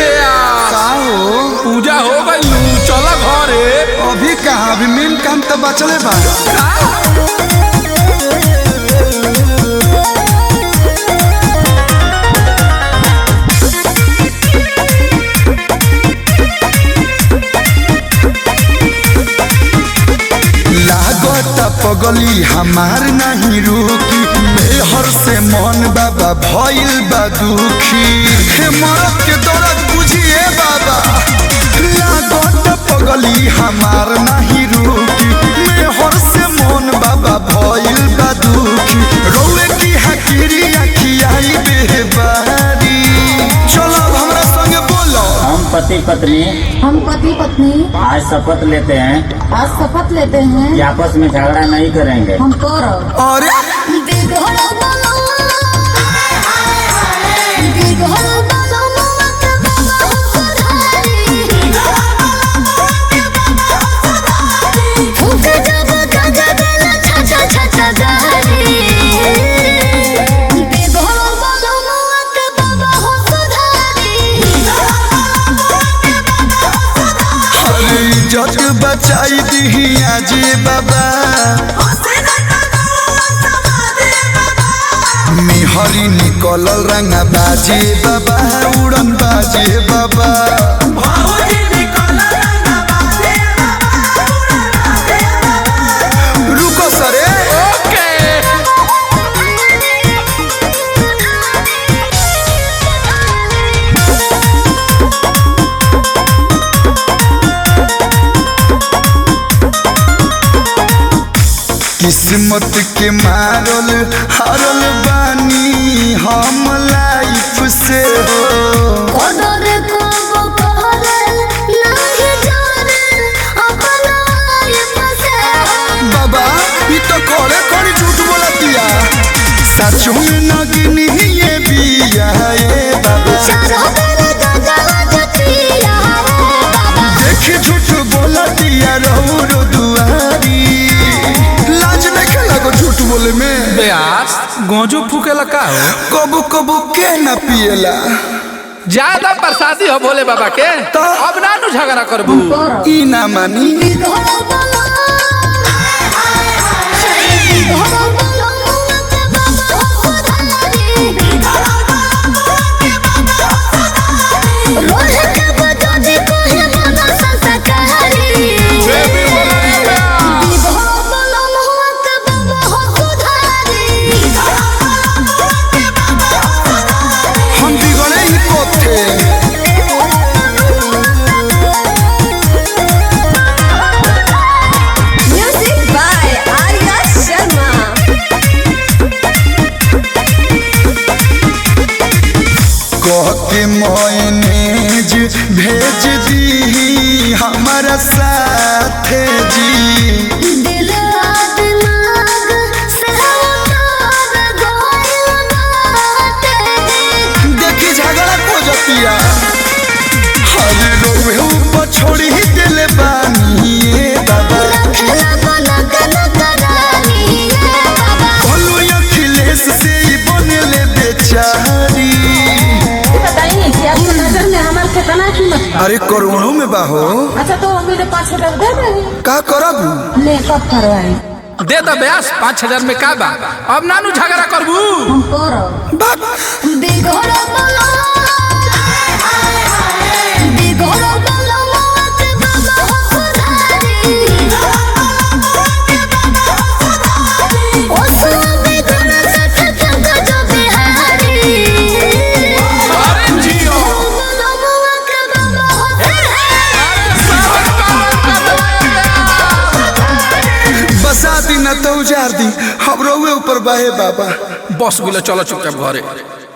बेया का हो पूजा हो गई चला घरे अभी कहा अभी मेन काम तो बचले बा लागत पगली हमार नहीं रुकी मेहर से मन बाबा भइल बा दुखी हे मरद के दर्द बुझिए बाबा लागत पगली हमार नहीं रुकी मेहर से मन बाबा भइल बा दुखी रोए की हकीरी अखियाई बेबारी चलो अब हमरा संगे बोलो हम पति पत्नी हम पति पत्नी आज शपथ लेते हैं आज शपथ लेते कि हैं आपस में झगड़ा नहीं करेंगे हम करब अरे अरे इज्जत बचाई दी आज बाबा मिहरी निकलल रंगा बाजे बाबा उड़न बाजे बाबा रुको सरे ओके किस्मत के मारल हारल बानी हम लाइफ से हो बाबा ई तो करे करे झूठ बोलतिया सच में नगनी ये बिया ए बाबा देख झूठ बोलतिया रहू रो दुआरी लाज नहीं लगो झूठ बोले में बेयास गोजू फूकेला का हो कबू कबू के न पिएला ज्यादा प्रसादी हो भोले बाबा के तो? अब ना नु झगड़ा करबू करब ई ना मानी हम बिगड़े ही कोथे Music by Arya Sharma. कह के मैनेज भेज दी हमारा साथे जी देखी झगड़ा को जतिया हरे रोवे ऊपर छोड़ी ही दिल बानी ए बाबा बोलो अखिलेश से ही बनले बेचारी बताइए कि आपकी नजर में हमारे कितना कीमत बा? अरे करोड़ों में बाहो अच्छा तो मेरे पाँच हजार दे देंगे का करब ले कब करवाए दे दो बेयास पाँच हजार में का बा अब ना नु झगड़ा करबू हम करब बाप अरे जियो बसा दी न तो उजार दी हम रोवे ऊपर बाहे बाबा बस गुलो चलो चुपचाप घरे